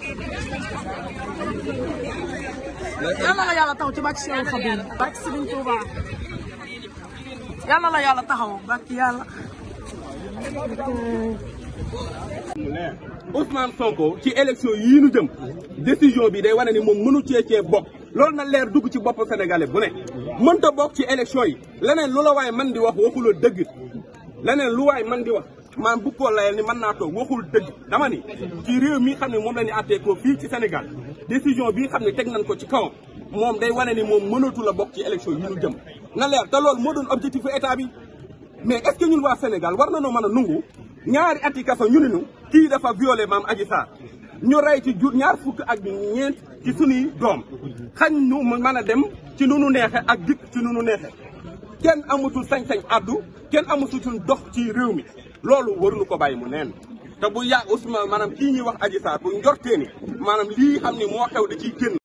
yàlla la yàlla taxaw ci bàcc si Xadim bàcc Sëriñ Tuuba yàlla la yàlla taxaw bàcc yàlla Ousmane Sonko ci élection yii nu jëm décision bi day wane ni moom mënu cee cee bokk loolu na leer dugg ci bopp sénégalais bu ne mënta bokk ci élection yi leneen lu la waaye man di wax waxuloo dëgg leneen lu waay man di wax maam bu ko layal ni mën naa toog waxul dëgg dama ni ci réew mi xam ne moom la ñu àttee ko fii ci Sénégal décision bii xam ne teg nañ ko ci kawam moom day wane ni moom mënatu la bokk ci élection yi nu jëm na leer te loolu moo doon objectif état bi mais est-ce que ñun waa Sénégal war na noo mën a nungu ñaari ati kaso ñu ne ñu kii dafa violé maam Adji Sarr ñu rey ci jur ñaar fukk ak ñeent ci sunuy doom xañ ñu mën a dem ci nu nu neexe ak dikk ci nu nu neexe kenn amatul sañ-sañ addu kenn amatul dox ci réew mi loolu waruñu ko bàyyi mu neen te bu yàgg Ousmane maanaam kii ñuy wax Adji Sarr bu njortee ni maanaam lii xam ni moo xew da ciy génn